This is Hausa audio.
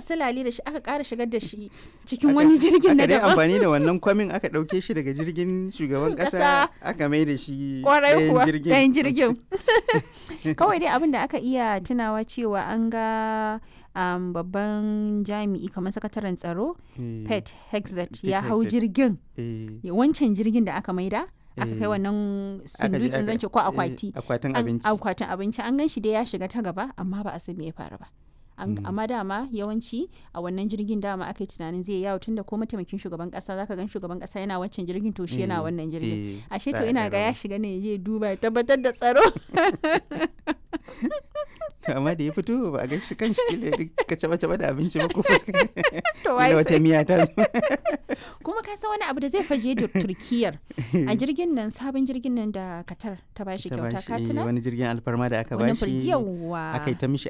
silale da shi aka ƙara shigar da shi cikin wani jirgin na aka dai daban amfani da wannan kwamin aka ɗauke shi daga jirgin shugaban Ƙasa. ƙasa aka mai da shi kwarai ɗayan kuwa jirgin ɗayan jirgin kawai dai abin da aka iya tunawa cewa an ga um, babban jami'i kamar sakataren tsaro Eh, pet hexet Pete ya hau Hegseth. jirgin eh, ya- wancan jirgin da aka maida aka kai Eh. wannan aka je sindutsin aka- zance ko eh, akwati akwatin An- abinci akwatin abinci an gan shi dai ya shiga ta gaba amma ba a san me ya faru ba An- Mm. amma dama yawanci a wannan jirgin dama aka yi tunanin zai yawo tunda ko mataimakin shugaban kasa zaka gan shugaban kasa yana wancan jirgin to shi yana Eh, wannan jirgin eh, ashe za to a ina ga ya rawa. shiga ne ya je duba ya tabbatar da tsaro To, amma da ya fito ba a ga shi kan shi kila ka caba caba da abinci ba ko fuska to wai kila wata sai miya ta zo kuma ka san wani abu da zai faje da turkiyar a jirgin nan sabon jirgin nan da katar ta bashi ta kyauta bashi ka eh, tuna wani jirgin alfarma da aka wannan bashi firgiyarwa aka yi ta mishi